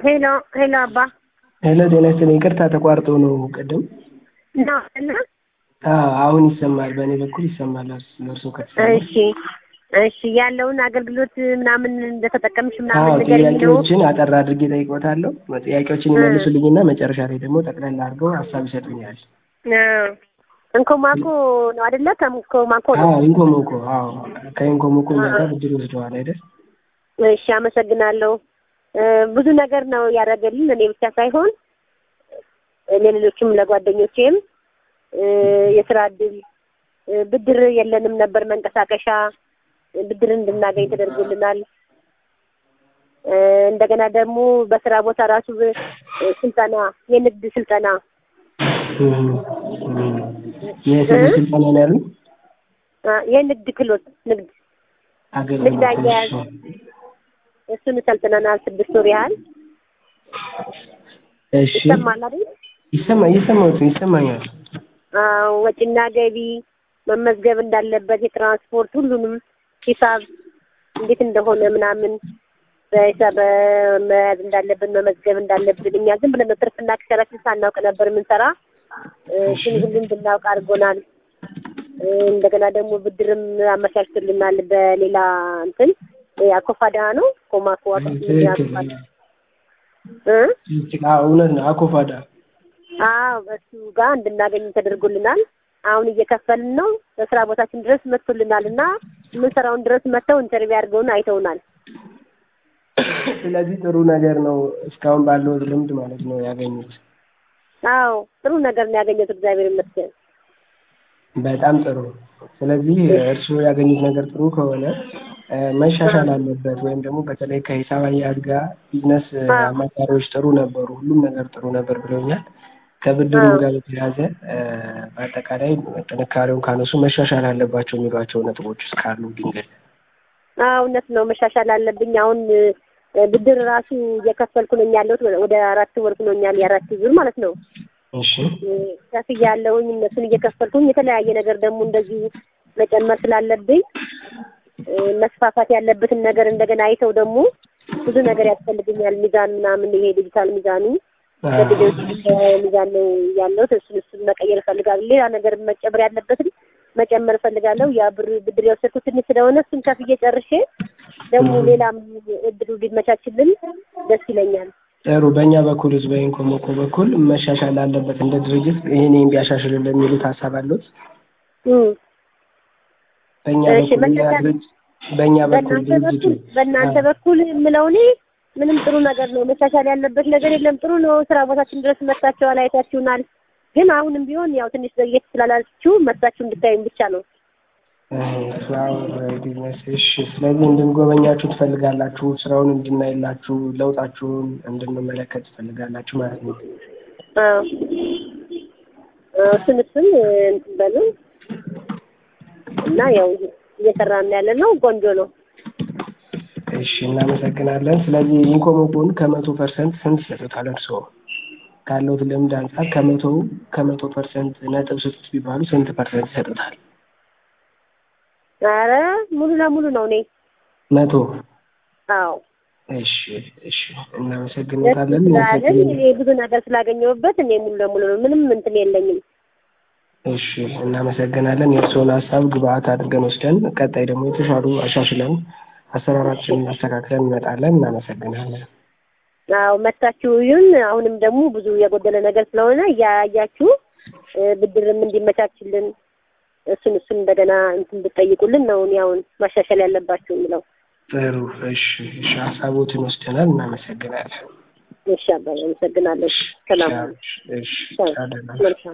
ሄሎ ሄሎ አባ ሄሎ ጤና ይስጥልኝ። ይቅርታ ተቋርጦ ነው ቅድም። ነው እና አዎ አሁን ይሰማል። በእኔ በኩል ይሰማል። ለእርሶ ከተሰማ እሺ እሺ ያለውን አገልግሎት ምናምን እንደተጠቀምሽ አዎ ምናምን ንገሪኝ ነው። ጥያቄዎችን አጠር አድርጌ ጠይቆታለሁ። ጥያቄዎችን ይመልሱልኝና መጨረሻ ላይ ደግሞ ጠቅላላ አድርገው ሀሳብ ይሰጡኛል። አዎ እንኮማኮ ነው አይደለ? ከእንኮማኮ ነው። አዎ ኢንኮሞኮ አዎ ከኢንኮሞኮ እኛ ጋር ብድር ወስደዋል አይደል? እሺ አመሰግናለሁ። እ ብዙ ነገር ነው ያደረገልን እኔ ብቻ ሳይሆን ለሌሎችም ለጓደኞቼም እ የስራ እድል እ ብድር የለንም ነበር መንቀሳቀሻ ብድር እንድናገኝ ተደርጎልናል። እ እንደገና ደግሞ በስራ ቦታ ራሱ እ ስልጠና የንግድ ስልጠና እም፣ እም። የስራ ስልጠና ነው ያሉኝ? አ የንግድ ክህሎት ንግድ ንግድ አገልግሎት አያያዝ እሱን ሰልጥነናል ስድስት ወር ያህል እሺ ይሰማል አይደል? ይሰማ ይሰማዎት ይሰማኛል። አዎ ወጪና ገቢ መመዝገብ እንዳለበት የትራንስፖርት ሁሉንም ሂሳብ እንዴት እንደሆነ ምናምን በሂሳብ መያዝ እንዳለብን መመዝገብ እንዳለብን እኛ ዝም ብለን ነው ትርፍና ኪሳራችን ሳናውቅ ነበር የምንሰራ። እ እሱን ሁሉ እንድናውቅ አድርጎናል። እ እንደገና ደግሞ ብድርም አመቻችቶልናል በሌላ እንትን አኮፋዳ ነው ኮማኮ ትክክል። እ አዎ እውነት ነው። አኮፋዳ አዎ በሱ ጋር እንድናገኝ ተደርጎልናል። አሁን እየከፈልን ነው። በስራ ቦታችን ድረስ መጥቶልናል እና የምንሰራውን ድረስ መጥተው ኢንተርቪው አድርገውን አይተውናል። ስለዚህ ጥሩ ነገር ነው። እስካሁን ባለው ልምድ ማለት ነው ያገኙት። አዎ ጥሩ ነገር ነው ያገኘሁት፣ እግዚአብሔር ይመስገን። በጣም ጥሩ። ስለዚህ እርስዎ ያገኙት ነገር ጥሩ ከሆነ እ መሻሻል አለበት ወይም ደግሞ በተለይ ከሂሳብ አያያዝ ጋር ቢዝነስ አማካሪዎች ጥሩ ነበሩ፣ ሁሉም ነገር ጥሩ ነበር ብለውኛል። ከብድሩ ጋር በተያያዘ እ በአጠቃላይ ጥንካሬውን ካነሱ መሻሻል አለባቸው የሚሏቸው ነጥቦች ውስጥ ካሉ ድንገት አዎ እውነት ነው፣ መሻሻል አለብኝ። አሁን እ ብድር ራሱ እየከፈልኩ ነኝ ያለሁት ወደ አራት ወር ሆኖኛል፣ የአራት ዙር ማለት ነው። እሺ ከፍያለሁኝ እነሱን እየከፈልኩኝ የተለያየ ነገር ደግሞ እንደዚሁ መጨመር ስላለብኝ እ መስፋፋት ያለበትን ነገር እንደገና አይተው ደግሞ ብዙ ነገር ያስፈልገኛል። ሚዛን ምናምን ይሄ ዲጂታል ሚዛኑ በቪዲዮ ሚዛን ነው ያለሁት። እሱን እሱን መቀየር እፈልጋለሁ። ሌላ ነገር መጨመር ያለበትን መጨመር እፈልጋለሁ። ያ ብር ብድር የወሰድኩት ትንሽ ስለሆነ እሱን ከፍዬ ጨርሼ ደግሞ ሌላም እድሉ ሊመቻችልን ደስ ይለኛል። ጥሩ። በእኛ በኩል ህዝብ በኢንኮሞኮ በኩል መሻሻል አለበት እንደ ድርጅት ይህን ይህን ቢያሻሽልልን የሚሉት ሀሳብ አለዎት? እም በእኛ እሺ፣ በኩል እኛ መሻሻል- ድርጅት በእኛ በኩል በእናንተ ድርጅቱ በኩል በእናንተ በኩል የምለው እኔ ምንም ጥሩ ነገር ነው። መሻሻል ያለበት ነገር የለም። ጥሩ ነው። ስራ ቦታችን ድረስ መጥታችኋል፣ አይታችሁናል። ግን አሁንም ቢሆን ያው ትንሽ ዘግየት ስላላችሁ መጥታችሁ እንድታዩን ብቻ ነው። ፍላወር ቢዝነስ እሺ። ስለዚህ እንድንጎበኛችሁ ትፈልጋላችሁ፣ ስራውን እንድናይላችሁ፣ ለውጣችሁን እንድንመለከት ትፈልጋላችሁ ማለት ነው። አዎ አዎ፣ እሱን እሱን እንትን በሉን እና ያው እየሰራን ያለ ነው። ቆንጆ ነው። እሺ፣ እናመሰግናለን። ስለዚህ ኢንኮሞኮን ከመቶ ፐርሰንት ስንት ይሰጡታል እርስዎ? ካለውት ልምድ አንጻር ከመቶ ከመቶ ፐርሰንት ነጥብ ስጡት ቢባሉ ስንት ፐርሰንት ይሰጡታል? ኧረ ሙሉ ለሙሉ ነው እኔ መቶ አዎ እሺ፣ እሺ፣ ደስ እናመሰግኖታለን። ስላለን እኔ ብዙ ነገር ስላገኘሁበት እኔ ሙሉ ለሙሉ ነው። ምንም እንትን የለኝም። እሺ፣ እናመሰግናለን። የእርስዎን ሀሳብ ግብአት አድርገን ወስደን ቀጣይ ደግሞ የተሻሉ አሻሽለን አሰራራችንን አስተካክለን እንመጣለን። እናመሰግናለን። አዎ መታችሁ ይሁን። አሁንም ደግሞ ብዙ የጎደለ ነገር ስለሆነ እያያችሁ እ ብድርም እንዲመቻችልን እሱን እሱን እንደገና እንትን ብትጠይቁልን ነው እኔ አሁን ማሻሻል ያለባችሁ የምለው። ጥሩ። እሺ፣ እሺ፣ ሀሳቦትን ወስደናል። እናመሰግናለን። እሺ አባዬ አመሰግናለሁ። ሰላም እሺ፣ እሺ፣ ሰላም ቻው፣ ደህና መልካም